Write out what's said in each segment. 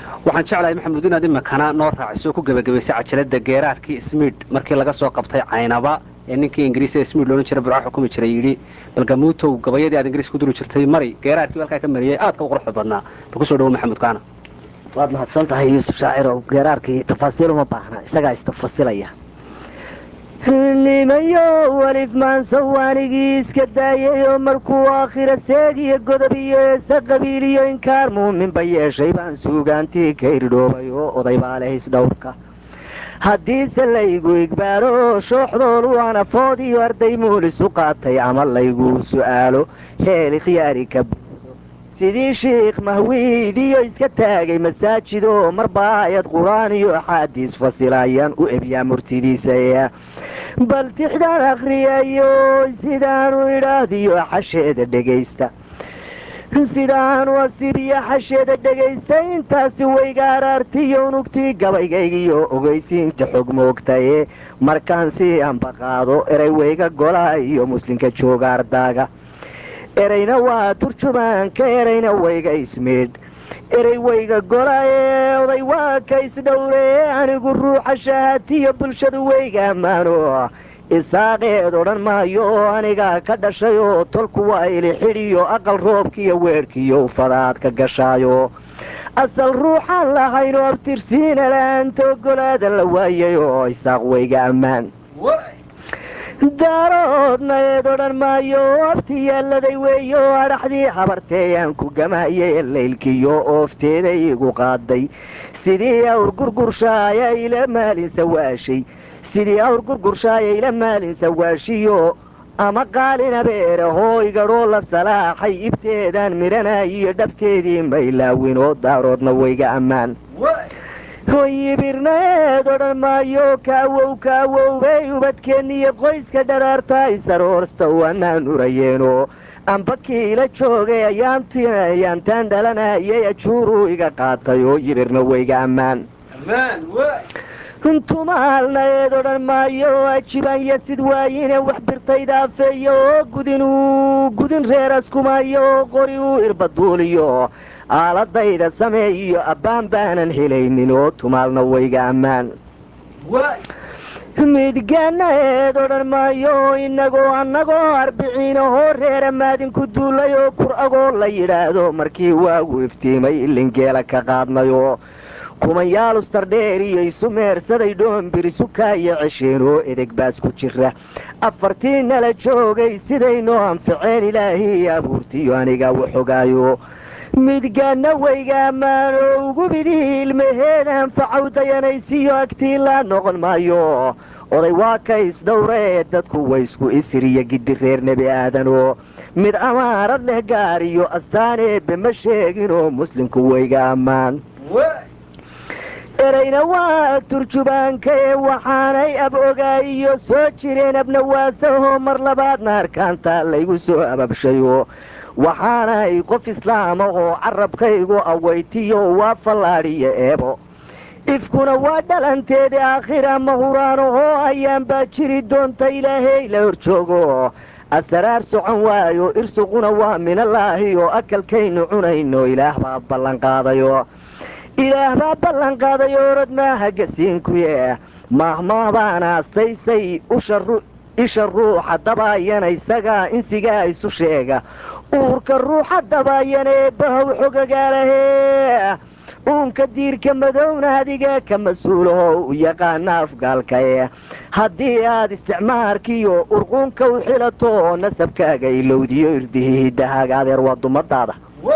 waxaan jeclahay maxamuud inaad imakana noo raaciso ku gebagabaysay cajalada geeraarkii smid markii laga soo qabtay caynaba ee ninkii ingiriisa smid loolan jira burco xukumi jiray yidhi balgamuutow gabayadii aad ingiriis ku duri jirtay mari geeraarkii halkaa ka mariyay aadka u quruxda badnaa bal kusoo dhawo maxamuud kaana waad mahadsan tahay yuusuf shaacirow geeraarkii tafaasiil uma baahna isagaa istafasilaya nimayo welif maansow anigii iska daayayoo markuu aakhira seegiyo godob iyo eesa qabiiliyo inkaar muuminba yeeshay baan suugaantii ka irdhoobay oo oday baa leh isdhowrka haddiise laygu igbaaro shooxdoolu anafood iyo arday muulis u qaatay ama laygu su'aalo heeli khiyaari ka sidii shiikh mahwiid iyo iska taagay masaajidoo marba aayad qur-aan iyo axaadiis fasilayaan u ebyaa murtidiisa bal tixdaan akhriyayo sidaanu idhaahdiyo xasheeda dhegaysta sidaanu asibiyo xasheeda dhegaysta intaasi wayga araartiyo unugtii gabaygaygiyo ogeysiinta xog moogtaye markaan si ambaqaado eray wayga golaa iyo muslimka jooga ardaaga erayna waa turjumaanka erayna wayga ismiidh erey wayga gola ee oday waa ka isdhowre anigu ruuxa shahaatiyo bulshadu wayga ammaano isaaqeed odhan maayo oo anigaa ka dhashay oo tolku waa ili xidhiyo aqal roobkiiyo weedhkiiyo ufadaad ka gashaayo asal ruuxaan lahayno abtirsiina la-aanta ogolaada la waayay oo isaaq wayga ammaan daaroodna eed odhan maayo abti yaaladay weeyo adhaxdii habarteeyaan ku gamaayay laylkiyo oofteeda iigu qaaday sidii awr gurgurshaaya ila maalin sawaashay sidii awr gurgurshaaya ila maalin sawaashiyo ama qaalina beerahoo igadhoo la salaaxay ibteedaan midhanaayiyo dhabteedii maylaawin oo daaroodna wayga ammaan hoyibirnaeed odhan maayo kaawow kaawowbay ubadkeenniyo qoyska dharaarta isaroorsta waanaan urayeeno amba kiila joogay ayaantaan dhalanayay ajuuruu iga qaatay oo yibirna wayga ammaan tumaalna eed odhan maayo ajibanya sid waayine wax birtayda afeeyo oo gudinuu gudin reeraskumayo oo qori uu irbaduuliyo aaladayda sameeyiyo abbaan baanan helaynin oo tumaalna wayga ammaan midgaana eed odhan maayo inagoo annagoo arbiciinahoo reera maadinku duulay oo kur-agoo la yidhaahdo markii waagu iftiimay ilingeela ka qaadnayo kumayaalustardheer iyo isu meersaday dhoombiri sukaayo cesheen oo edeg baas ku jira afartii nala joogay sidaynoo anficeen ilaahii abuurtiyo aniga waxogaayo midgaana wayga ammaano ugu bidii ilmaheed anfacow dayanaysiyo agtiilaa noqon maayo oday waa ka isdhowree dadku waysku isiriyo gidi reer nebi aadano mid amaarad leh gaar iyo astaan eebbe ma sheeginoo muslimku wayga ammaan erayna waa turjubaanka ee waxaanay ab ogaayiyo soo jireen abnawaasahoo mar labaadna arkaanta laygu soo ababshayo waxaanay qof islaama oo carabkaygu awaytiyo waa fallaadhiyo eebo ifkuna waa dhalanteeda aakhira mahuraanahoo ayaan baa jiri doonta ilaahay la horjoogo asaraar socon waayo irsuquna waa minallaahi oo akalkaynu cunayno ilaah baa ballanqaadayo ilaah baa ballanqaaday orod maaha gasiinkuye maahmaabaana astaysay isha ruuxa dabaayana isagaa insigaa isu sheega uurka ruuxa dabaayana eebbahow xogagaalahee uunka diirka madowna adiga ka mas-uulaho u yaqaana afgaalka ee haddii aad isticmaarkiiyo urquunka u xilato oo nasabkaaga ilowdiyo irdihihidahaaga adeer waa dumadaada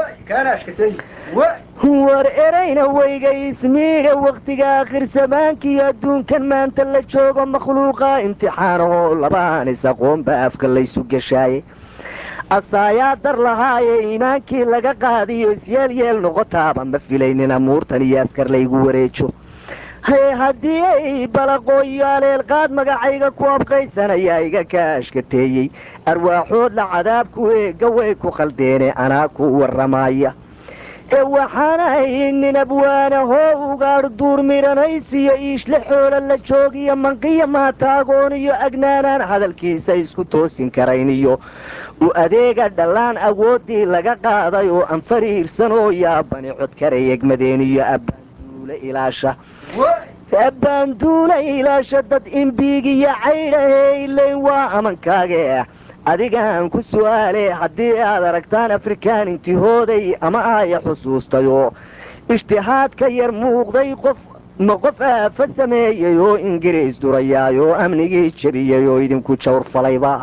war erayna weyga ismiidha wakhtiga akhirsamaankaiyo adduunkan maanta la joogo makhluuqa imtixaanahoo labaan is-aqoonba afka laysu gashaaye asaayaa dar lahaaye iimaankii laga qaadiyo isyeelyeel noqotaaba ma filaynin amuurtan iyo askar laygu wareejo haddii ay balaqooyo aleelqaad magacayga ku abqaysanayaa iga ka ashkateeyey arwaaxoodla cadaabku eega way ku qaldeene anaa ku warramaya ee waxaanahay nin abwaanahoo ugaadh duur midhanaysiyo iishle xoola la joogiyo manqiyo maataagoon iyo agnaanaan hadalkiisa isku toosin karayn iyo u adeega dhallaan awooddii laga qaaday oo aan fariirsan oo yaabani codkaray egmadeen iyo abbaanduule ilaasha abbaanduule ilaasha dad imbiigiyo caydhahee ilayn waa amankaage adigaan ku su'aale haddii aad aragtaan afrikaan intihooday ama aaya xusuustayoo ishtihaadka yar muuqday qof ma qof aafa sameeyey oo ingiriis durayaayoo amnigii jebiyey oo idinku jawr falayba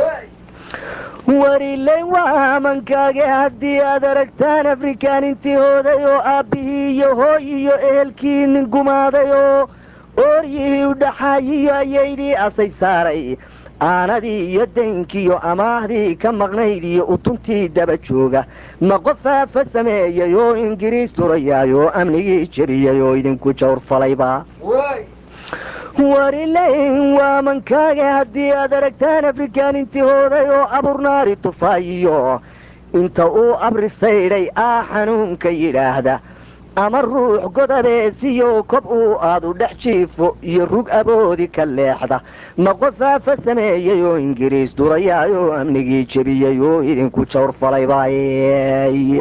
warilayn waa amankaage haddii aad aragtaan afrikaan intihooday oo aabbihii iyo hooy iyo ehelkii nin gumaaday oo ooryihii u dhaxaayiyo ayaydii asay saaray aanadii iyo daynkiiyo amaahdii ka maqnayd iyo utuntii daba jooga ma qof aafa sameeyey oo ingiriis durayaayoo amnigii jebiyey oo idinku jawr falayba warilayn waa mankaaga haddii aad aragtaan afrikaan intihooday oo aburnaari tufaayiyo inta uu abrisaydhay aa xanuunka yidhaahda ama ruux godabeesiyo kob uu aadu dhex jiifo iyo rug aboodi ka leexda ma qof aafa sameeyey oo ingiriis durayaayoo amnigii jebiyey oo idinku jawr falaybaay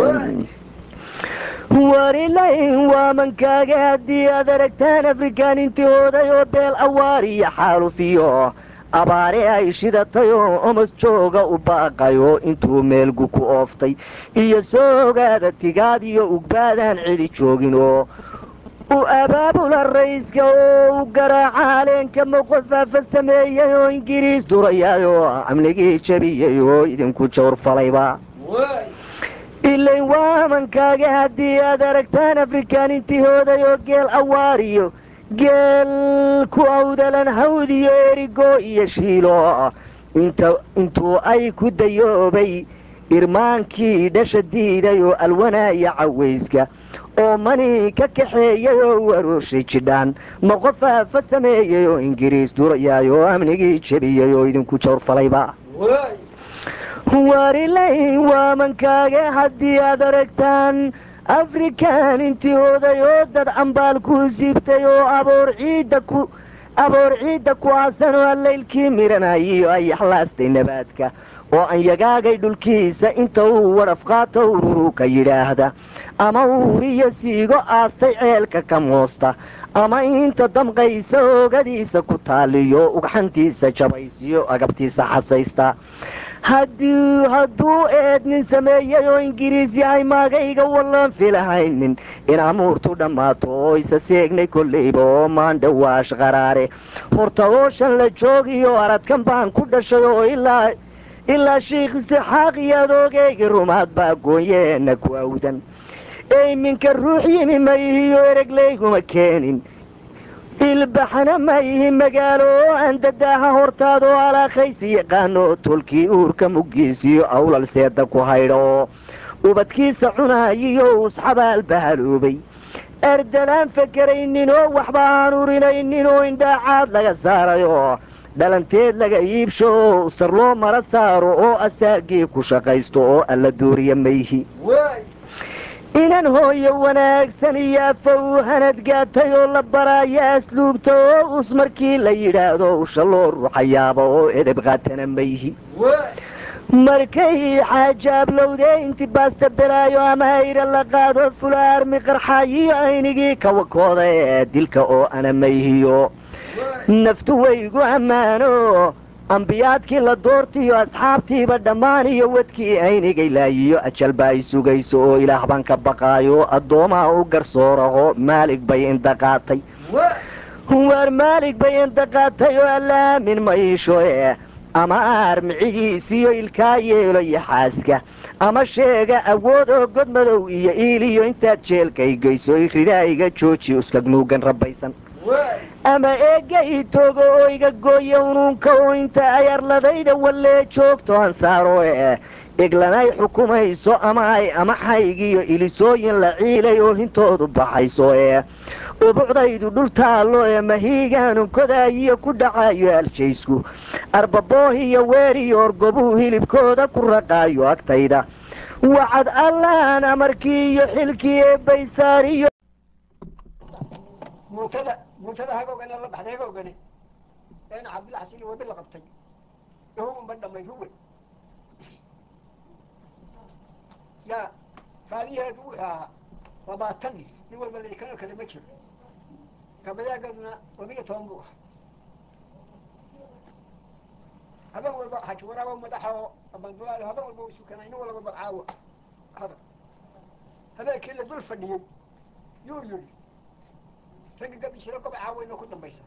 warilayn waa mankaaga haddii aad aragtaan afrikaan intihooday oo beel awaar iyo xaalufiyo abaare ay shidatay oo omos jooga u baaqayo intuu meelgu ku ooftay iyo soo ogaada tigaad iyo ugbaadaan cidi joogin oo u abaabula rayska oo u garaaca haleenka moqofaafa sameeyey oo ingiriis durayaayoo amnigii jebiyey oo idinku jawr falayba ilayn waa mankaaga haddii aad aragtaan afrikaan intihooday oo geel awaariyo geel ku awdalan hawd iyo erigo iyo shiilo intuu ay ku dayoobay irmaankii dhasha diiday oo alwanaaya cawayska oo mani ka kaxeeyay oo u arooshay jidhaan ma qof aafa sameeyey oo ingiriis durayaay oo amnigii jebiyey oo idinku jawr falayba warilayn waa mankaaga haddii aad aragtaan afrikaan intihooday oo dad cambaal ku siibtay oo aboor ciidda ku aboor ciidda ku aasan oo allaylkii midhanayiyo ay axlaastay nabaadka oo aan yagaagay dhulkiisa inta uu wadhaf qaato ururu ka yidhaahda ama uuriyo siigo aastay ceelka ka moosta ama inta damqaysa oogadiisa ku taaliyo ugxantiisa jabaysiyo agabtiisa xasaysta haddii hadduu eednin sameeyey oo ingiriis yahay maagayga wallaan filahaynin in amuurtu dhammaato oo isa seegnay kollayba oo maandhawaash qaraare horta ooshan la joogiyo aradkan baan ku dhashay oo ilaa ilaa shiikh isixaaq iyo adoogeyga rumaad baa goonyeena ku awdan eyminka ruux yimi ma ihiyo eraglayguma keenin ilbaxna ma ihi magaalo oo aan dadaaha hortaadoo alaakaysi yaqaano tolkii uurka muggiisiyo awlal seeda ku haydha oo ubadkiisa cunaayiyo usxabaal bahaloobay erdalaan fakeraynin oo waxba aan urinaynin oo indhaacaad laga saarayoo dhalanteed laga iibsho oo sarloo mara saaro oo asaagii ku shaqaysto oo alla dooriya mayhi inan hooyo wanaagsan iyo afow hanadgaatay oo la baraaya asluubta oo us markii la yidhaahdo usha loo ruuxayaaba oo edeb qaatana mayhi markay xaajaablowdee inti baasta belaayo ama hayra la qaado fulaarmi qarxaayiyo aynigii kawakooda ee dilka oo ana mayhiyo naftu waygu ammaano ambiyaadkii la doortiyo asxaabtiiba dhammaan iyo wadkii aynigay laayiyo ajal ba ay sugayso oo ilaah baan ka baqaayo addoomaha u garsooraho maalig bay indaqaatay waar maalig bay indaqaatay oo allaamin ma iisho e ama aar micigiisiyo ilkaa yeelo iyo xaaska ama sheega awood oo godmadow iyo iiliyo intaad jeelkay geyso ridaayiga jooji uskagnuugan rabbaysan ama eegga ii toogo oo iga gooya unuunka oo inta ay arladayda wallee joogto ansaaro ee iglanay xukumayso ama ay amaxaygiyo ilisooyin la ciilay oo hintoodu baxayso ee ubucdaydu dhul taallo ee mahiigaanu kodaayiyo ku dhacayo aljaysku arbaboohiyo weeriyo orgobuu hilibkooda ku raqaayo agtayda wacad allahan amarkii iyo xilkii ee baysaariyo muutada muutada hagoogane la baxday hagoogane eena cabdilla xasin iyo wabi la qabtay ihugunba dhamayd huwe yaa faadiyaheedu wuxuu ahaa labaatan nin nin walba laikanoo kale ma jiro gabadaagaduna labiyo toban buu ahaa haben walba xaji waraabo madaxa oo abandulaalo haben walba isu kanay nin walba magcaawo hada habeenkii la dul fadhiyey yuu yidhi ragga gabi jira goba caaweynoo ku dambaysa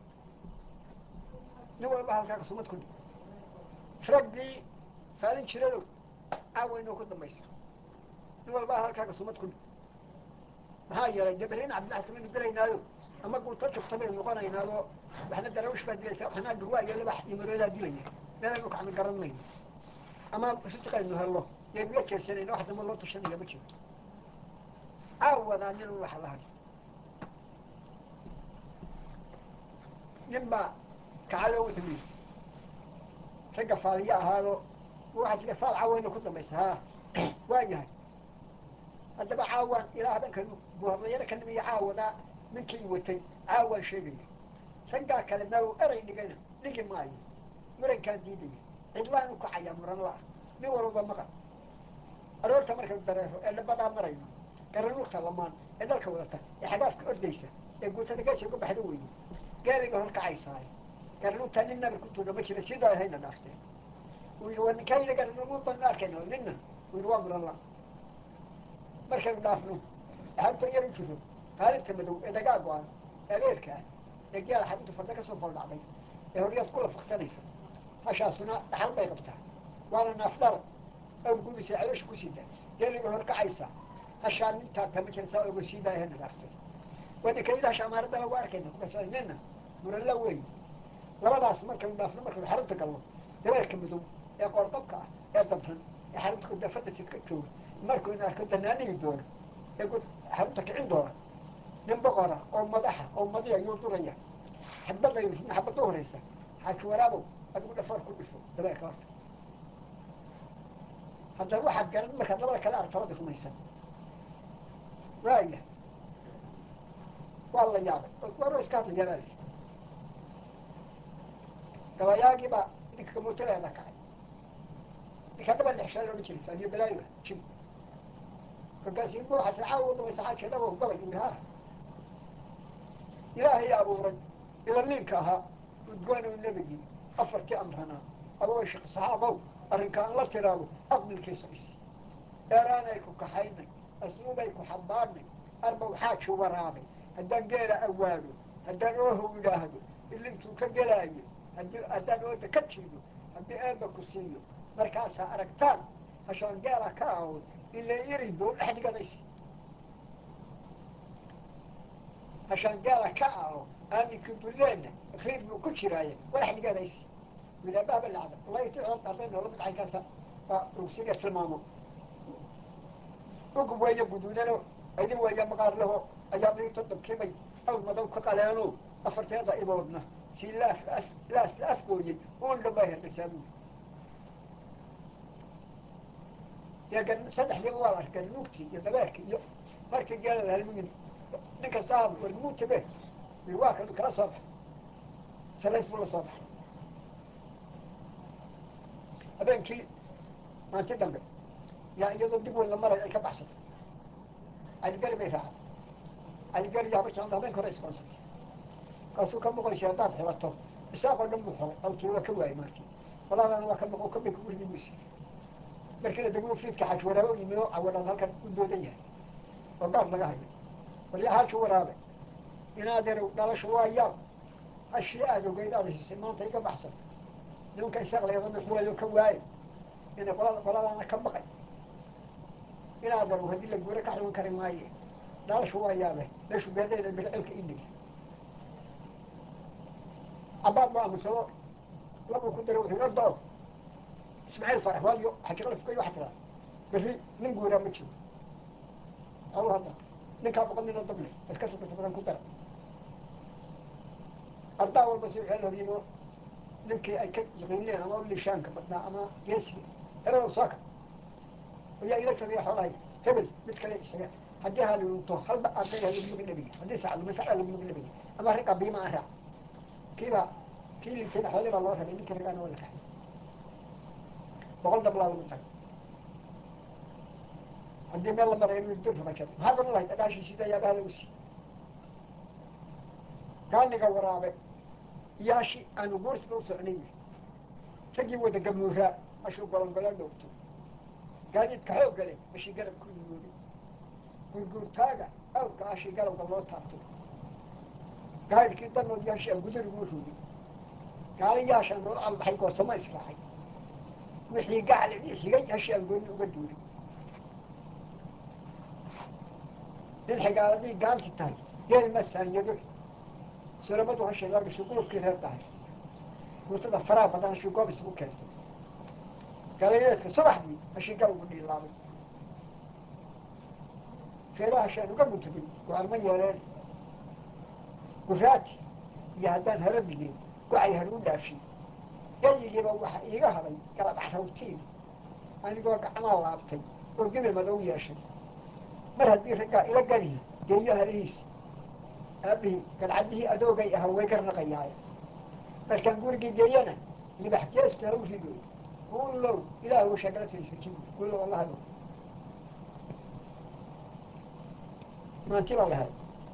nin walba halkaa kasumad ku dhig raggii faalin jiradow caaweynoo ku dambaysa nin walba halkaa kasumad ku dhig maxaa yeelay dee berrin cabdillaxsan baynu gelaynaayo ama guuto jugta baynu noqonaynaado waxna darawish baa dilaysa waxna dhurwaa iyo labax iyo maroodaa dilaya meelaynu kacmi garan mayno ama risiqaynu hello yaynu la jeesanayna wax damba loo tashanaya ma jiro caawadaa nin waxa la hadhi nin baa kacalo wuxuu yidhi ragga faaliyo ahaado waxaa jira faal caawayna ku dambaysa haa waa yahay haddaba caawaan ilaa habeenka buhadlayaro ka nimiyo caawadaa ninkii watay caawaan sheegaya raggaa kale naw eray dhigayna dhigi maayo murankaan diidaya cidlaan u kacayaa muran la-ah nin walba maqan aroorta markaynu dareero ee dhabadaa marayno garanuurta lamaan ee dhalka wadata ee xagaafka ordaysa ee guutada geesa uga baxda weyne gaariga hor kacaysaay garanuurtaa nin nabi ku tuudha ma jira sidaa hayna dhaafteen uu yidhi waa ninkayna garanuur banu arkayna ninna uu yidhi waa muran la markaynu dhaafno axabta yar u jiro qaalinta madow ee dhagaa go-an ee abeerka ah ee gaala xabinta farda ka soo foldhacday ee horyaad kula faksanaysa hashaasuna dhaxal bay qabtaa waana naafdhara aw gubisa caloosha ku sida geeliga hor kacaysa hashaa nintaa tama jirsaa oga siidaaya hana dhaaftay waa ninkayda hasha amaaradda lagu arkayna kukasaa nina muralla weyn labadaas markaynu dhaafno markaynu xarunta galno dabeerka madow ee qoordabka ah ee dabran ee xarunta kudafada sidka jooga markaynu arko danaanihi doona ee xarunta kicin doona nin boqora oo madaxa oo madiya yuu duraya xabadaynu runa xabadda horeysa xaaji waraabow adigu dhafoor ku dhifo dabeerka horta haddana waxaad garan markaad labada kale aragto labada rumaysan waaya waa la yaabay waro iska hadla yaabaa gabayaagii baa ninka kamuutaleeda kacay ninka dhaba lexshaa loohan jiray faadiyo balaayo jim kolkaasi buuxas caawa dabaysa xaaji dhabo gabay uu haa ilaahay abuuray ilaliinka ahaa udgoonu nebigii afartii amranaa abaway shaq saxaabow arrinkaan la tiraado aqbilkiisa is dheeraanay ku kaxaynay asluubay ku xambaarnay arbow xaaji waraabay haddaan geela awaado haddaan oohow idhaahdo ilintuu ka gelaayo haddii haddaan ooda ka jiido haddii eeba ku siiyo markaasaa aragtaan hashaan geela ka aawod ilaa iri buu dhex dhiganaysa hashaan gaala ka aho aaminka bulleenna riir buu ku jiraaye walax dhiganaysa wilaabahaba lacda wallahi ti cod hadday noola mid caynkaasa waa rugsiga tilmaamo ugub weeye guduudano idin weeye maqaar leho ayaa dhigto dabkimay aw madow ka qaleeno afarteeda iboodna si laaf laas la afgooyey uun dhambaa herdaysaa buuli dee gan saddexdiiba waa la arkay ganuugtii iyo dabeerkii iyo markii geela la halmugin nin kasta aad warmuutabe waa kan kala soo bax salays buu la soo baxay habeenkii maanti dambe yaa iyadoo dib weyn la maray ay ka baxsatay caligari bay raacday caligari yaaba jeclada habeenka hore isqonsatay kaasuu ka muqaysay haddaad xibato isaaqoo dhan buu xolay alkii waa ka waayay markii walaalaana waa ka muqo ka bika gurigii buu siiyey markiina degmo fiidka xaj waraabe u yimid oo cawadaan halkan u doodan yahay oo gaar laga hayo walya haaju waraabe inaadeerow dhalasho waa yaab hashii aada ogeyd aada hisay maanta iga baxsata nimanka isaaqlayada nuxuwayo ka waaye ina qolada qoladaana ka baqay inaadeerow haddii la guuro ka xiban kari maaye dhalasho waa yaabe meeshu beedeeda bilcilka indhig cabaad ma aamusado labuu ku dara wuxuu ordo ismaaciil faarax waayo xajiqalafkayo waxaa tiraa berri nin guuraa ma jiro aw hadda ninkaa boqol nin oo dable iska sabata badan ku dara ardaa walba si waxay lahadiino ninkii ay ka yaqiineen ama lishaanka badnaa ama geesiga erow sooka ayaa ila tagaya xoolahay hebel mid kale isaga haddii ha lunto halba aatay ha lagu nabiga haddii sac luma sac lagu nabiga ama ragga biima aan raac kiiba kii lintayna xoolii baa loo rabay ninka ragaana waa la kaxay boqol dablaa lagu tagay haddii meel la marayo inuu dur rabajad maxaa garan lahayd adaashiisida yaabaha lagu sii gaaniga waraabe yaashi aanu guursiga u socnay raggii wada gamuuraa ashuu golongolo dhowto gaadiidka xoogga leh ashii garab ku yimooday gurguurtaaga awrka ashii garabka loo taabtay gaadhkii danood yaashi aan gudarigu ruugay gaali yaashaan loo albaxay goosamo israacay wixii gacli xigay ashii aan gooni uga duuray nin xigaaladii gaanti tahay geel ma saanyado sulamadu hashay laga shuguufkii reer tahay guutada faraha badan ashii goob isugu keentay galayeeska subaxdii ashii galowgu dhiilaabay feeraha shaan uga guntabay go'aanma yeeleen guraati iyo haddaan hara bigeen waxay har u dhaafiyey gayigiiba waxa iiga haday galab axrawtiin anigoo gacmaa laabtay oo gibi madow yeeshay mar haddii raggaa ila ganihi geeyo halihiisi aabihii gadcadihii adoogay ahaa way garnaqayaay markaan gurigii geeyana libax geesta u rido guulow ilaah uu shagala faysaji guulow alla hado maanti baa lahay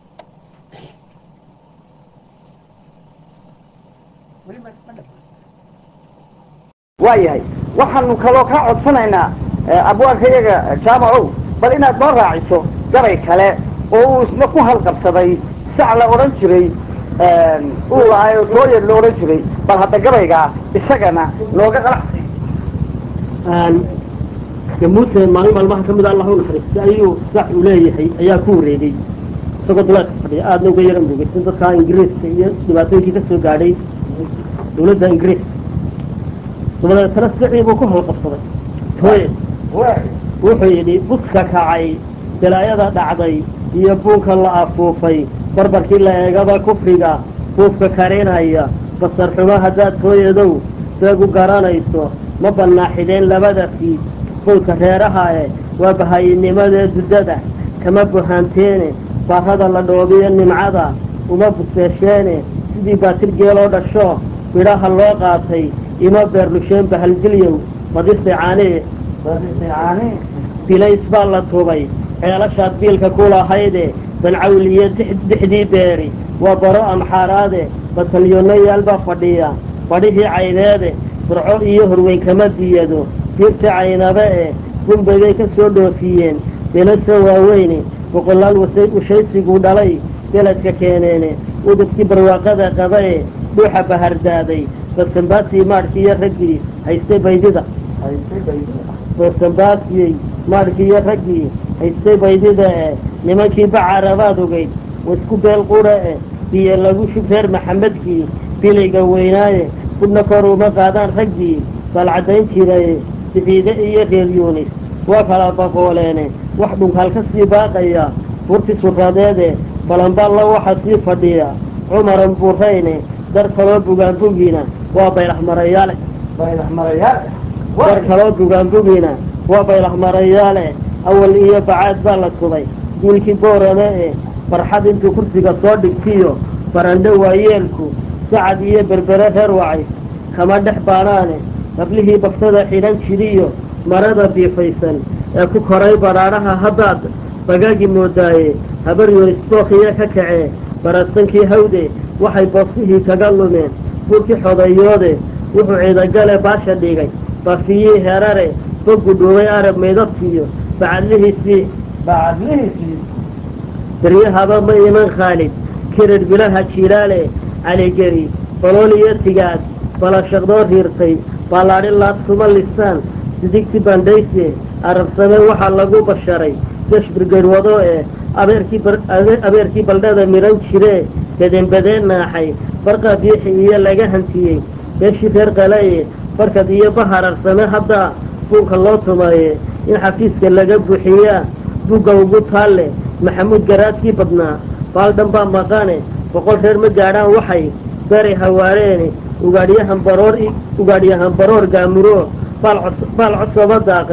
weli ma ma dhama waayahay waxaanu kaloo kaa codsanaynaa abwaanka iyaga jaamacow bal inaad noo raaciso gabay kale oo uu isna ku halqabsaday sac la odhan jiray uu lahay oo tooyad la odhan jiray bal hadda gabaygaa isagana nooga qalacsi gamuute maalin maalmaha kamid a allah u naxariista ayuu sax uu leeyahay ayaa ku wareegay isagoo duleedka fadhiya aadna uga yaran bogeysan dadkaa ingiriiska iyo dhibaatooyinkii kasoo gaadhay dawladda ingiriiska dabadeetana sicii buu ku halqabsaday tooye wuxuu yidhi buska kacay balaayada dhacday iyo buunka la afuufay barbarkii la eegaba kufriga buufka karinaya basar xumo haddaad tooyadow seegu garanayso ma bannaaxideen labada fiid bowlka reeraha e waa bahayinimadee duddada kama buhaanteene baarada la dhoobiyo nimcada uma buseesheene sidii baatir geeloo dhasho midhaha loo qaatay ima beerlusheen bahalgilyow badise caanee bilays baa la tubay ceelashaad biilka ku lahayde bancawliyo dixdii beeri waa baro amxaaraade batalyonayaal baa fadhiya badhihii cayneede burco iyo horweyn kama diyado diirta caynabe e gumbegay ka soo dhoofiyeen belasa waaweyne boqolaal washaysiguu dhalay beledka keeneene udubkii barwaaqada qaba e dhuuxa bahardaaday basanbaasii maadhkiiyo raggii haystay baydida basanbaasiyey maadhkiiyo raggii haystay baydida e nimankii bacarabaad ogeyd waisku beel qura e biyo lagu shub reer maxamedkii bilayga weynaaye kudhna kor uma qaadaan raggii balcadayn jiraye siciide iyo reer yuunis waa kala baqooleene wax dhunkaal ka sii baaqaya furti suradeede balanballa waxa sii fadhiya cumaran buurayne dar kaloo bugaanbugiina waa baylaxmarayaale dar kaloo bugaanbugiina waa baylaxmarayaale awal iyo bacaad baa la tubay diilkii boorame e farxad intuu kursiga soo dhigtiyo barandho waayeelku sacad iyo berbere reer wacay kama dhex baanaane qablihii bagtada xidhan jiriyo marada biifaysan ee ku koray badhaadhaha haddaad bagaagi moodaaye habar yonisbookiyo ka kacee barasankii hawde waxay boosihii kaga lumeen burkii xodayoode wuxuu ciidagale baasha dhigay bafiyii herare boggu dhuubay arab maydabtiyo bacadlihiisii bacadlihiisii daryahaba ma iman khaalid kirar bilaha jilaale caligeri balool iyo tigaad balashaqdoo riirtay ballaadhi laaskuma lisaan sidigti bandhayse arabsame waxaa lagu basharay gash birgarwado ee abeerkii abeerkii baldhada midhan jiree bedeenbadeen naaxay barqa biixi iyo laga hantiyey beeshii reer qalaye barkad iyo bahararsame haddaa buunka loo tumaye in xafiiska laga buuxiyaa bugga ugu taalle maxamuud garaadkii badnaa baaldhan baa maqane boqol reer ma gaadhaan waxay beray hawaareene ugaadhyahan baroor ugaadhyahan baroor gaamuro baal codsaba daaqay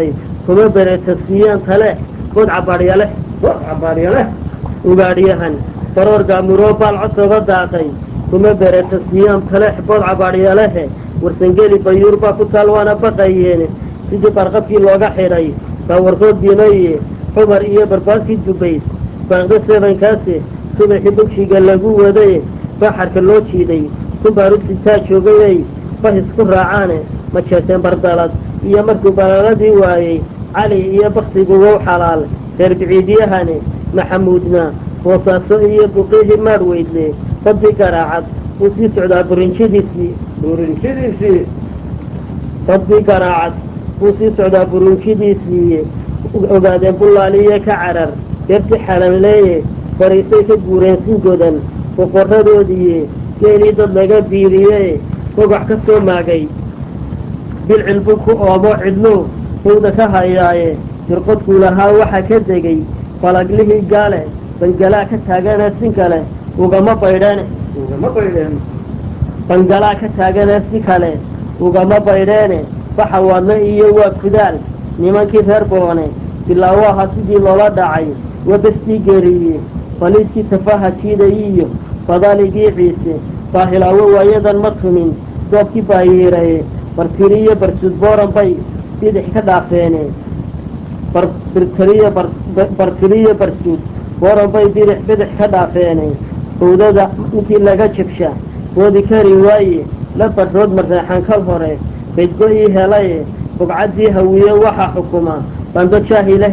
kuma beretasiyaan tale bod cabaadhya leh bod cabaadhya leh ugaadhyahan baroor gaamuroo baal cosoba daaqay kuma beretasiyaan taleex bood cabaadhya lehe warsangeli bayuur baa ku taal waana baqayeene sidii barqabkii looga xidhay baa warkood dimaye xumar iyo barbaaskii dubayd baaqda sebankaase subaxii bogshiga lagu wadaye baxarka loo jiiday kumbaarugsitaa joogayay bahis ku raacaane ma jeeseen bardalad iyo markuu balaaladii waayey cali iyo baktigu wow xalaal reer biciidyahane maxamuudna boosaaso iyo buqihii maadh weydle badii garaacad wuu sii socdaa burinjadiisii burinjadiisii badii garaacad wuu sii socdaa burinjadiisii ogaadeen bullaaliye ka carar deerti xalanleeye fariisay ka guureen singodan boqoradoodiiye geelii dad laga biiriye gogax ka soo maagay bilcil buu ku oomo cidlo howda ka hayaaye dirqodkuu lahaa waxaa ka degay falaglihii gaale bangalaa ka taagana si kale ugama baydheene ugama baydheen bangalaa ka taagana si kale ugama baydheene baxa wadna iyo waa kudaal nimankii reer boone bilaawaha sidii loola dhacay wabastii geeriye faliidkii tafaha jiidayiyo fadaligii ciise baahilaawo waayadan ma tumin doobkii baayiiraye bartiriyo barsud booran bay bidix ka dhaafeene bartiriyo bartiriyo barsud booran bay bidix bidix ka dhaafeene howdada intii laga jabsha boodi kari waaye la badrood mareexan kal hore baydgo-ii helaye bugcaddii hawiye waxaa xukuma bando jaahileh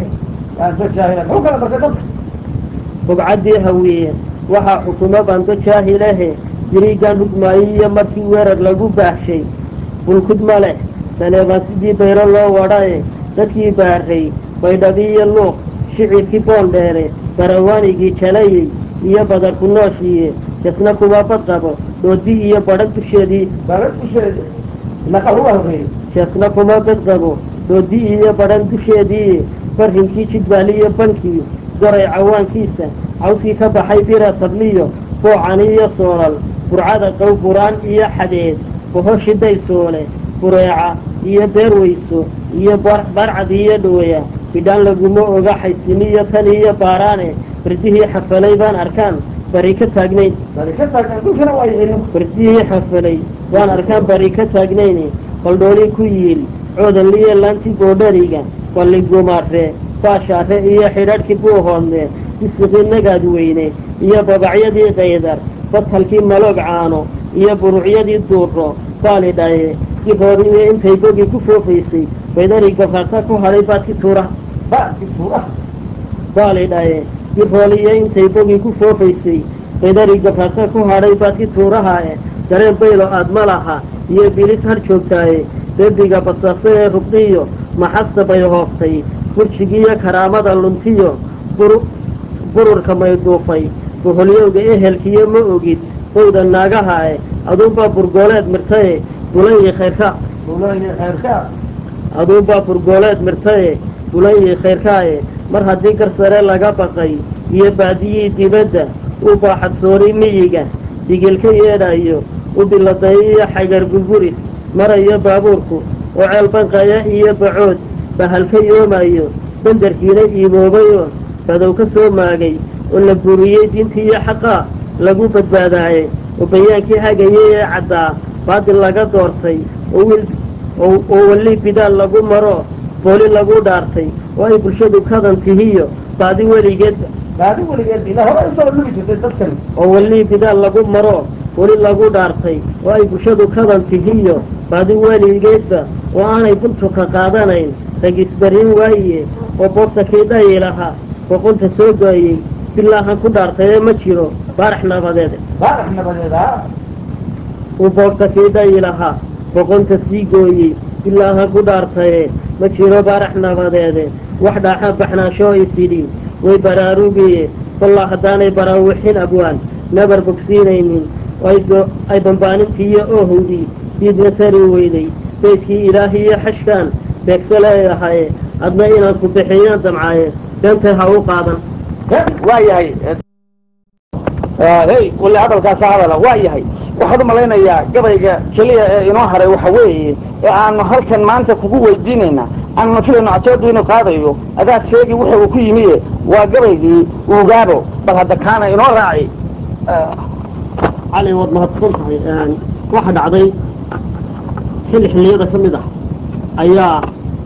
bugcaddii hawiye waxaa xukuma bando jaahilehe diriigan rugmaayiyo markii weerar lagu baahshay bulkud ma leh saleebaan sidii bayro loo wadhae dadkii baaray baydhabiiyo luuq shicirkii boondheere barawaanigii jalayey iyo badarku nooshiiye jasna kuwa bad qabo doodi iyo badhag dusheedii jasna kuma bad qabo doodi iyo badhan dusheedii barrinkii jidbaaliyo bankii goray cawaankiisa cawskii ka baxay bira tabliyo boocan iyo soolal burcada qow buraan iyo xadeed bohoshi daysoole bureeca iyo beerweyso iyo barcad iyo dhooya bidhaan laguma oga xaysiniyo tan iyo baaraane bardihii xafalay baan arkaan bari ka taagnayn bardihii xafalay baan arkaan bari ka taagnayn baldhooli ku yiil coodanliyo laanti goodhariga baligumaare baashaare iyo xidhadhkii buuhoodne bisiqii nagaad weyne iyo babacyadii qaydar badhalkii maloog caano iyo burucyadii duuro baali dhaye si hooriyo intay bogi ku foofaysay baydari gafarta ku hadhay baadki tuura baali dhaye si hooliyo intay bogi ku foofaysay baydari gafarta ku hadhay baadki tuuraha e dareen baylo aad ma laha iyo bilis har joogtaaye bebiga basaaso ee rubdiyo maxasta bay hooftay burjigiiyo karaamada luntiyo bururka mayduufay boholyowga ehelkiyo ma ogid bowda naagaha e aduunbaa burgooleed mirtaye bulanyi khayrka aduunbaa burgooleed mirtaye bulanyi khayrkaaye mar haddii garsare laga baqay iyo baadiyii dibadda u baaxadsoori miyiga digil ka yeedhayo u biladay iyo xagar gurguris marayo baabuurku oo ceel banqaya iyo bacood bahal ka yoomayo bandarkiina iiboobayoo badow ka soo maagay oo la buriyey diintii iyo xaqaa lagu badbaadaaye oo bayaankii hagayay ee caddaa baadil laga doortay oo wiil oo weli bidaal lagu maro booli lagu dhaartay oo ay bulshadu kadan tihiyo baadi weligeedba baadi weligeed ilaa hore usoo lugi jirtay dadkan oo weli bidaal lagu maro booli lagu dhaartay oo ay bulshadu kadan tihiyo baadi weligeedba oo aanay buntuka qaadanayn ragisbarin waaye oo boobtakii dhayi lahaa boqonta soo gooyey bilaahan ku dhaartayee ma jiro baarax nabadeed baarax nabadeed ha uu boobtakii dhayi lahaa boqonta sii gooyey bilaahan ku dhaartaye ma jiro baarax nabadeede wax dhaaxa baxnaashoo isidhi way baraarugiye kollaa haddaanay baraawixin abwaan nabar bogsiinaynin ay bambaanintiiyo oohowdii diidna tari weyday beydkii ilaahiyo xashkaan beegso leeyahaye adna inaan ku bixiyaan damcaaye beentay ha u qaadan waa yahay hey wali hadalkaasa hadala waa yahay waxaad umalaynayaa gabayga keliya ee inoo haray waxa weeye ee aanu halkan maanta kugu weydiinaynaa aan nafidayno cajeedu inuu qaadayo adaa sheegi wuxa uu ku yimiye waa gabaygii uugaabo bal hadda kaana inoo raaci cali waad mahadsan tahay waxa dhacday xilli xilliyada ka mid ah ayaa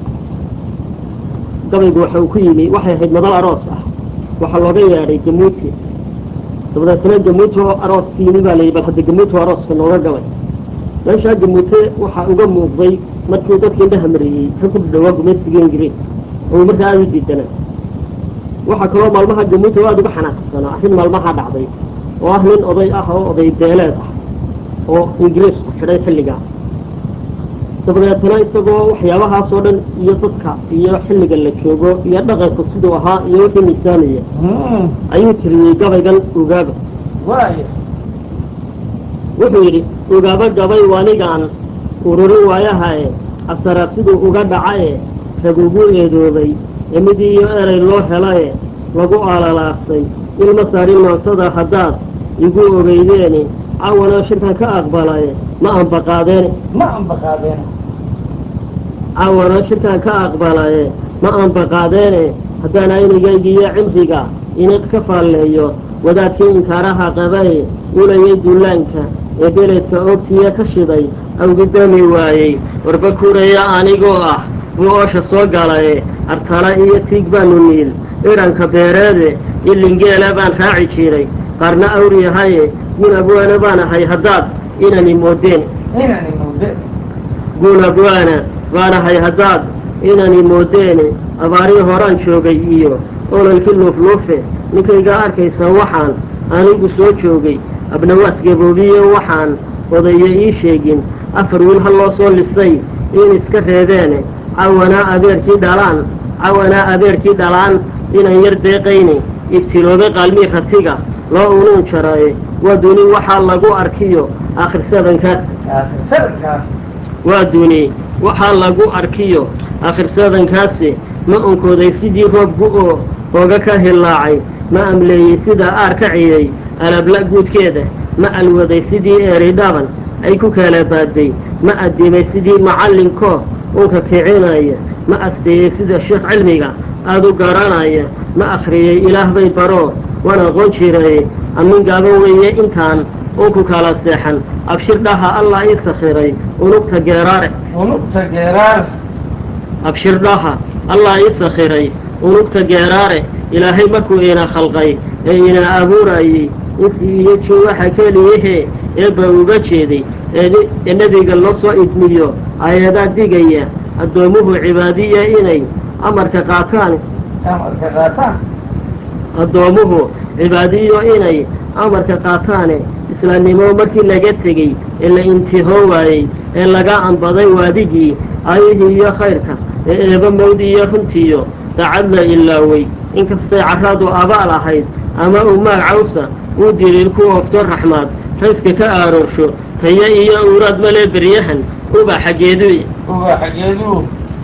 gabaygu waxa uu ku yimi waxay ahayd madal aroos ah waxaa looga yeedhay gamuuti dabadeetna gamuuti oo arooska yimi baa layidhi bal hadda gamuuti oo arooska nooga gabay meeshaa gamuute waxaa uga muuqday markii dadkii indhaha mariyey ka ku dhawaa gumaysiga ingiriis oo markaa aada u diidana waxaa kaloo maalmaha gamuute oo aada uga xanaaqsanaa arrin maalmaha dhacday oo ah nin oday ah oo oday beeleed ah oo ingiriisku xidhay xilligaa dabadeetna isagoo waxyaabahaas oo dhan iyo dadka iyo xilliga la joogo iyo dhaqanku siduu ahaa iyo wixii miisaamaya ayuu tiriyey gabaygan ugaaba wuxuu yidhi ugaaba gabay wanigaan ururin waayahae asaraad siduu uga dhacaye rag ugu eedoobay ee mid iyo erey loo helaye lagu alalaasay ilma saarin nootada haddaad igu ogeydeeni cawanoo shirkan ka aqbalaye ma anbaqaadeene ma anbaqaadeen cawanoo shirkan ka aqbalaye ma anbaqaadeene haddaan aynigaygiiyo cimriga inid ka faalleeyo wadaadkii inkaaraha qabaye ulayay dullaanka ee beledka oogtiya ka shiday awgidami waayey warba kuraya anigoo ah buu oosha soo galaye artala iyo tiig baanu niil idhanka beereede ilingeela baan raaci jiray qaarna awriyahaye gun abwaana baan ahay haddaad inani moodeen inani muude gun abwaana baan ahay haddaad inani moodeene abaarii horaan joogay iyo ololkii luufluufe ninkaygaa arkaysa waxaan anigu soo joogay abnawaas gaboobiye waxaan odaye ii sheegin afar wiil ha loo soo lisay in iska reebeene cawanaa abeerkii dhalaan cawanaa abeerkii dhalaan inan yar deeqayne ibtiloobe qaalmii ratiga loo unuun jaraye waa duni waxaa lagu arkiyo aakhir sabankaas sabirkaas waa duni waxaa lagu arkiyo aakhir sabankaasi ma onkooday sidii roobgu oo hooga ka hillaacay ma amleeyey sida aar ka ciyey alabla guudkeeda ma alwaday sidii eeri dhaban ay ku kala baaday ma addimay sidii macallinkoo unka kicinaya ma asteeyey sida sheekh cilmiga aada u garanaya ma akhriyey ilaah bay baroo waan aqoon jiraye amin gaaban weeye intaan unku kala seexan abshir dhaha allah ii sakhiray unugta geeraare unugta geeraar abshir dhaha allah ii sakhiray unugta geeraare ilaahay markuu ina khalqay ee ina abuurayey insi iyo jin waxa keliyahee eebba uga jeeday ee ee nebiga loo soo idmiyo ayadaa digaya addoomuhu cibaadiya inay amarka qaataan amarka qaataan addoomuhu cibaadiyo inay amarka qaataane islaamnimo markii laga tegey ee la intihoo waayey ee laga anbaday waadigii ayihii iyo khayrka ee eeba mawd iyo runtiyo dacad la ilaawey inkastay carradu abaal ahayd ama uu maag cawsa uu diliil ku oogto raxmaad rayska ka aaroorsho tayo iyo uuraad male beryahan uba xaggeedu uga xageeduu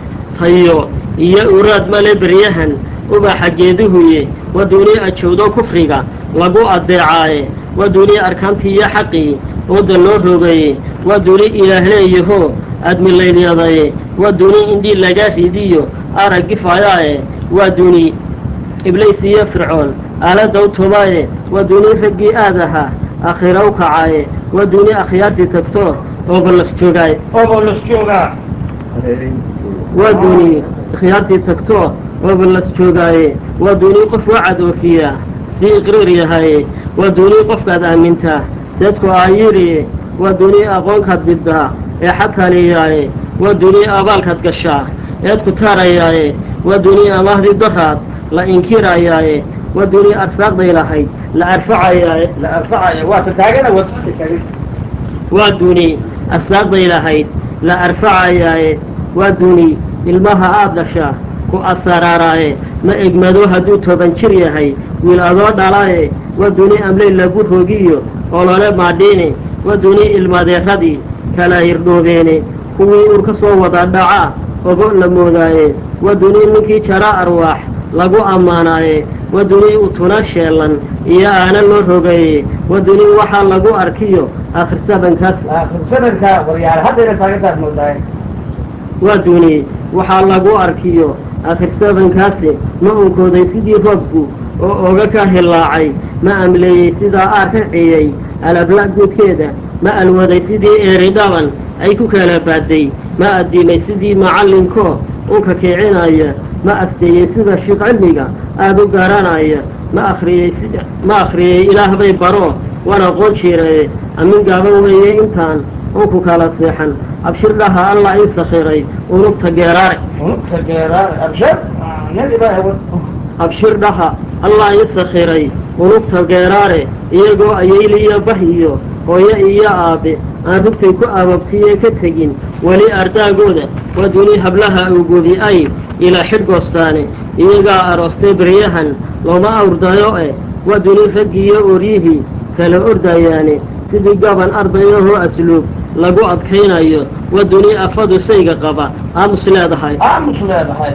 tayo iyo uraad male beryahan uba xaggeeduhuye waa duuni ajowdo kufriga lagu addeecaaye waa duuni arkaantii iyo xaqii ooda loo rogaye waa duuni ilaah leeyaho admilaylyadaye waa duuni indhii laga ridiyo arag gifayaaye waa duuni iblays iyo fircoon aalada u tubaaye waa duuni raggii aad ahaa akhira u kacaaye waa duuni akhyaartii tagto oo ballas joogaaye obo las joogaa waa duuni khiyaartii tagto oo ballas joogaaye waa duuni qof wacad oofiya sii iqriir yahaye waa duuni qofkaad aamintaa seedku aayiriye waa duuni aqoonkaad biddaa ee xataliyaaye waa duuni abaalkaad gashaa eed ku taarayaaye waa duuni amaahdii daraad la inkirayaaye waa duuni arsaaqday lahayd la arfacayaaye la arfacaya waa ta taagana wadada taagan waa duuni arsaaqday lahayd la arfacayaaye waa duuni ilmaha aad dhashaa ku asaraaraaye ma egmado hadduu toban jir yahay wiil adoo dhalaaye waa duuni amley lagu rogiyo olole maadhiine waa duuni ilmadeeradii kala hirdhoobeene kuwii uur ka soo wada dhacaa ogo la moodaaye waa duuni ninkii jara arwaax lagu ammaanaaye waa duuni utuna sheelan iyo aana loo rogaye waa duuni waxaa lagu arkiyo akhir sabankaas aakhir sanadka waryaal haddayna taagantaas moodaay waa duuniyey waxaa lagu arkiyo akhirsabankaasi ma unkooday sidii roobku oo oga ka hillaacay ma amleeyey sidaa aar ka ciyey alabla guudkeeda ma alwaday sidii eeri dhaban ay ku kala baaday ma addimay sidii macallinkoo unka kicinaya ma asteeyey sida shiiq cilmiga aada u garanaya ma akhriyey sida ma akhriyey ilaah bay baro waan aqoon jiiraye amin gaaban weeye intaan unku kala seexan abshir dhaha allah ii sakhiray unugta geeraare unugta geeraare abshir nin ilaahay wad abshir dhaha allah ii sakhiray unugta geeraare iyagoo ayayliyo bah iyo hooyo iyo aabe aan rugtay ku ababtiye ka tegin weli ardaagooda waa duni hablaha ugubi ay ilaa xidhgoostaane iyagaa aroostay beryahan looma awrdayo eh waa duni raggiiyo oryihii kala ordayaane sidii gaban ardayahoo asluub lagu adkaynayo waa duni afadu sayga qaba aamus leedahay aamus leedahay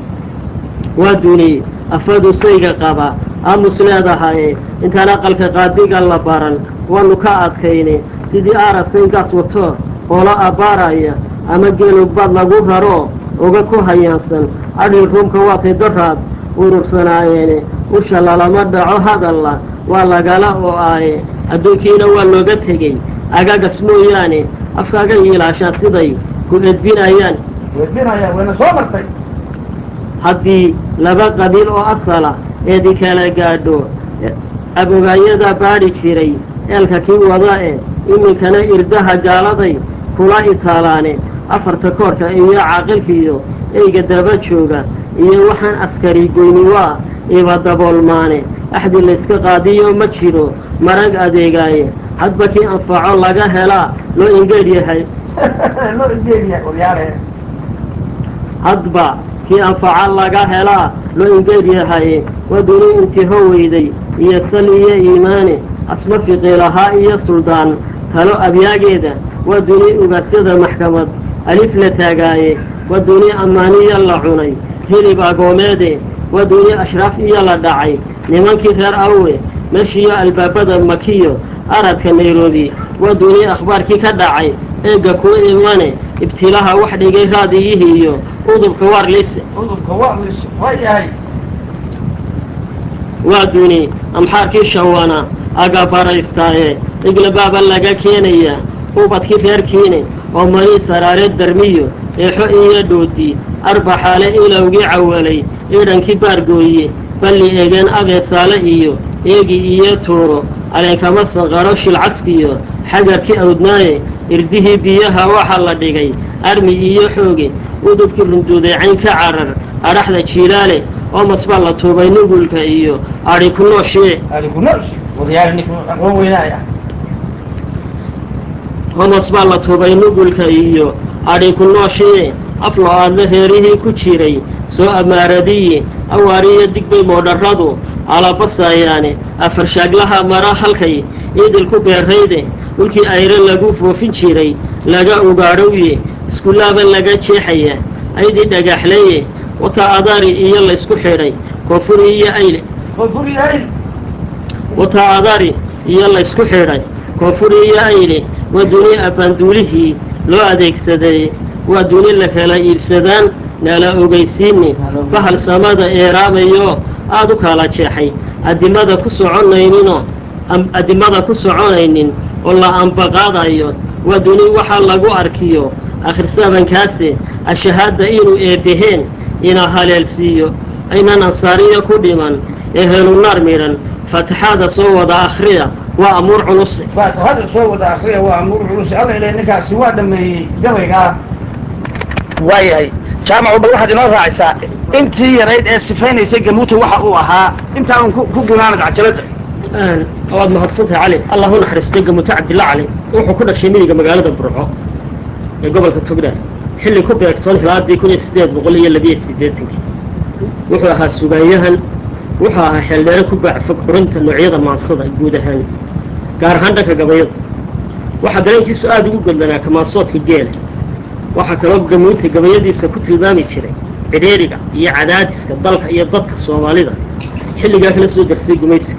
waa duni afadu sayga qaba aamus leedahay intaan aqalka qaadiga la baran waanu ka adkayne sidii aarasaygaas wato oola abbaaraya ama geelubad lagu raro uga ku hayaansan adhil ruumka waatay daraad urursanaayeen usha lalama dhaco hadalla waa lagala oo aaye adduunkiina waa looga tegey agagas mooyaane afkaaga yiilaashaan siday ku edbinayaan weydinaya wayna soo martay haddii laba qabiil oo asala eedi kala gaadho abogaayada baadhi jiray eelka kii wada e iminkana irdaha gaaladay kula itaalaane afarta koorka iyo caaqilkiiyo eyga daba jooga iyo waxaan askari goyni waa iba daboolmaane axdi layska qaadiyo ma jiro marag adeegaaye hadba kii anfaco laga helaa loo ingeed yahay loo ingeediya waryaale hadba kii anfaca laga helaa loo ingeed yahay waa duni intiho weyday iyo sal iyo iimaane asma fiqiilahaa iyo suldaan talo abyaageeda waa duni ugaasyada maxkamad alif la taagaaye waa duni ammaaniyo la cunay hilib agoomeede waa duni ashraaf iyo la dhacay nimankii reer awe meeshiiyo albaabada makiyo aradka nairobi waa duni akhbaarkii ka dhacay eegga ku imane ibtilaha wax dhigay raadiyihii iyo udubka warlise udubka waa waa yahay waa duni amxaarkii shawana agabarhaystaaye iglabaaba laga keenaya ubadkii reerkiine oo mani saraareed darmiyo eexo iyo dhoodi arbaxaale ilowgii cawalay idhankii baargooye balli eegeen abeesaale iyo eegi iyo tuuro aleenkama sanqaro shilcaskiyo xagarkii awdnaaye irdihii biyaha waxa la dhigay armi iyo xooge udubkii runduuday cayn ka carar adhaxda jiilaale oomas baa la tuubay nugulka iyo adhi ku nooshee aligunos waryaale ninku aqoon weynaaya homos baa la tuubay nugulka iyo adhi ku nooshee aflo aadle reerihii ku jiray soo amaaradiye awaariyo digbay moodharradu alabasayaane afarshaaglaha mara halkay idil ku beerrayde dhulkii ayre lagu foofin jiray laga ugaadhowye iskullaaba laga jeexaya aydii dhagaxleeye wata adaari iyo laysku xidhay koonfuri iyo ayle koonfuriyahay wata adaari iyo laysku xidhay koonfuri iyo ayle waa duni abbaanduulihii loo adeegsaday waa duni la kala iibsadaan nala ogeysiini bahal samada eeraabayo aada u kala jeexay addimada ku soconayninoo addimada ku soconaynin oo la ambaqaadayo waa duni waxaa lagu arkiyo akhrisabankaase ashahaadda inuu eebbaheen ina haleelsiiyo aynan ansaariyo ku dhiman ee helunaar midhan faatixaada soo wada akhriya waa amuur culuse faatixada soo wada akriya waa amuur culus alla ilaahay ninkaasi waa dhameeyey gabaygaa waayahay jaamacu bal waxaad inoo raacaysaa intii yarayd ee sifaynaysay gamuuta waxa uu ahaa intaan ku ku gunaanad cajalada waad mahadsantahay cali allah u naxariistay gamuute cabdilla cali wuxuu ku dhashay miyiga magaalada burco ee gobolka togdheer xilli ku beegtoon hilaadii kun iyo siddeed boqol iyo labiyo siddeetankii wuxuu ahaa sugaanyahan wuxuu ahaa xeeldheere ku baacfog xurinta noocyada maansada guud ahaan gaar ahaan dhanka gabayada waxaa dareenkiisu aada ugu godlanaa kamaasoodka geela waxaa kaloo gamuunta gabayadiisa ku tilmaami jiray cidheeriga iyo cadaadiska dalka iyo dadka soomaalida xilligaa kala soo darsay gumaysiga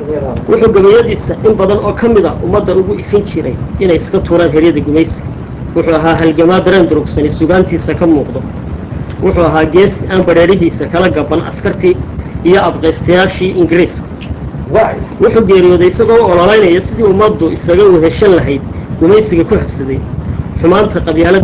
wuxuu gabayadiisa in badan oo ka mid a ummadda ugu ifin jiray inay iska tuuraan heryada gumaysiga wuxuu ahaa halgamaa dareen durugsani sugaantiisa ka muuqdo wuxuu ahaa geesi aan badheedhihiisa kala gaban askartii iyo abqaystayaashii ingiriiska waay wuxuu geeriyooday isagoo u ololaynaya sidii ummaddu isaga weheshan lahayd gumaysiga ku habsaday xumaanta qabyaalada